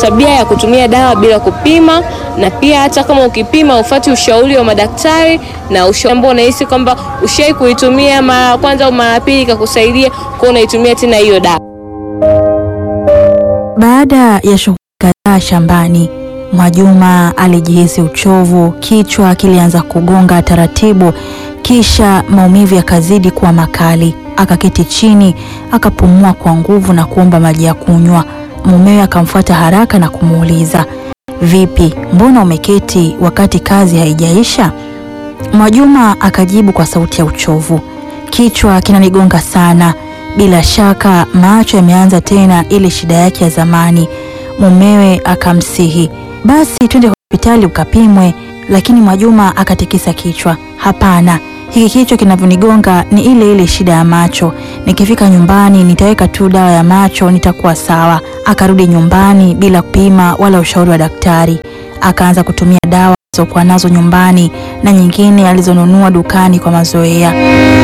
tabia ya kutumia dawa bila kupima, na pia hata kama ukipima ufuati ushauri wa madaktari na ushauri ambao unahisi kwamba ushai kuitumia mara ya kwanza au mara ya pili ikakusaidia, kwa unaitumia tena hiyo dawa. Baada ya shughuli kadhaa shambani, Mwajuma alijihisi uchovu, kichwa kilianza kugonga taratibu, kisha maumivu yakazidi kuwa makali. Akaketi chini, akapumua kwa nguvu na kuomba maji ya kunywa. Mumewe akamfuata haraka na kumuuliza, vipi, mbona umeketi wakati kazi haijaisha? Mwajuma akajibu kwa sauti ya uchovu, kichwa kinanigonga sana. Bila shaka macho yameanza tena ile shida yake ya zamani. Mumewe akamsihi, basi twende hospitali ukapimwe, lakini Mwajuma akatikisa kichwa, hapana, hiki kichwa kinavyonigonga ni ile ile shida ya macho. Nikifika nyumbani nitaweka tu dawa ya macho, nitakuwa sawa. Akarudi nyumbani bila kupima wala ushauri wa daktari, akaanza kutumia dawa alizokuwa nazo nyumbani na nyingine alizonunua dukani kwa mazoea.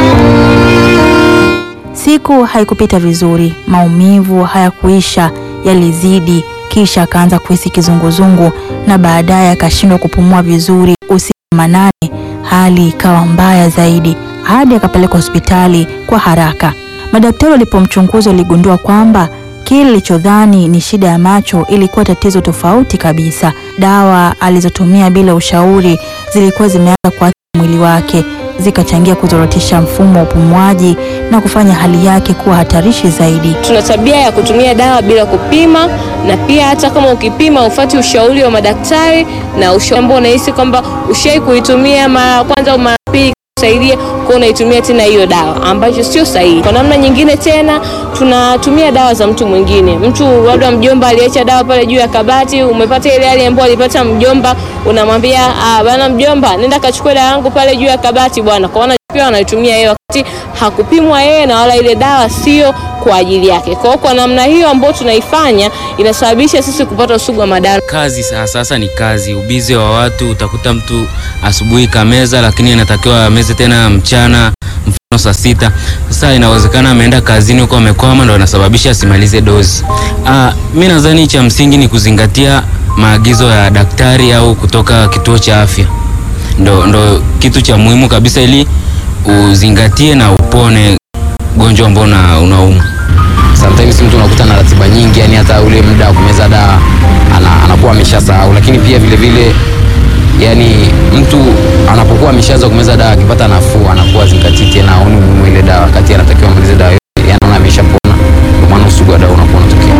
Siku haikupita vizuri, maumivu hayakuisha, yalizidi. Kisha akaanza kuhisi kizunguzungu na baadaye akashindwa kupumua vizuri. Usiku wa manane, hali ikawa mbaya zaidi, hadi akapelekwa hospitali kwa haraka. Madaktari walipomchunguza waligundua kwamba kile alichodhani ni shida ya macho ilikuwa tatizo tofauti kabisa. Dawa alizotumia bila ushauri zilikuwa zimeanza kuathiri mwili wake, zikachangia kuzorotisha mfumo wa upumuaji na kufanya hali yake kuwa hatarishi zaidi. Tuna tabia ya kutumia dawa bila kupima, na pia hata kama ukipima ufuati ushauri wa madaktari na ushauri ambao unahisi kwamba ushai kuitumia mara ya kwanza au mara ya pili kusaidia, kwa unaitumia tena hiyo dawa ambacho sio sahihi. Kwa namna nyingine tena tunatumia dawa za mtu mwingine. Mtu labda mjomba aliacha dawa pale juu ya kabati, umepata ile hali ambayo alipata mjomba, unamwambia ah, bana mjomba, nenda kachukue dawa yangu pale juu ya kabati bwana, kwa pia anaitumia yeye wakati hakupimwa yeye na wala ile dawa sio kwa ajili yake. Kwa hiyo kwa namna hiyo ambayo tunaifanya inasababisha sisi kupata usugu wa madawa. Kazi sasa, sasa ni kazi, ubize wa watu. Utakuta mtu asubuhi kameza, lakini anatakiwa ameze tena mchana, mfano saa sita. Sasa inawezekana ameenda kazini huko amekwama, ndo anasababisha asimalize dozi. Ah, mi nadhani cha msingi ni kuzingatia maagizo ya daktari au kutoka kituo cha afya, ndo, ndo kitu cha muhimu kabisa ili uzingatie na upone gonjwa ambao unauma. Sometimes mtu unakuta na ratiba nyingi, yani hata ule muda wa kumeza dawa ana, anakuwa ameshasahau, lakini pia vile vile yani mtu anapokuwa ameshaanza kumeza dawa akipata nafuu anakuwa zingatii tena, aone umuhimu ile dawa wakati anatakiwa amalize dawa yote, yani anaona ameshapona, kwa maana usugu wa dawa unakuwa unatokea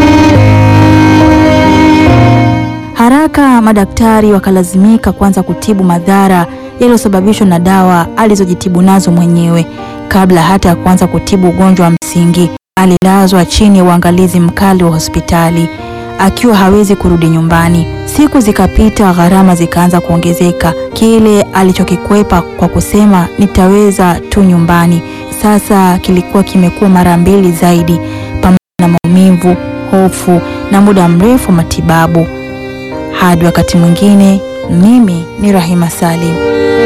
haraka. Madaktari wakalazimika kuanza kutibu madhara yaliyosababishwa na dawa alizojitibu nazo mwenyewe. Kabla hata ya kuanza kutibu ugonjwa wa msingi, alilazwa chini ya uangalizi mkali wa hospitali akiwa hawezi kurudi nyumbani. Siku zikapita, gharama zikaanza kuongezeka. Kile alichokikwepa kwa kusema nitaweza tu nyumbani, sasa kilikuwa kimekuwa mara mbili zaidi, pamoja na maumivu, hofu na muda mrefu matibabu. Hadi wakati mwingine, mimi ni Rahima Salim.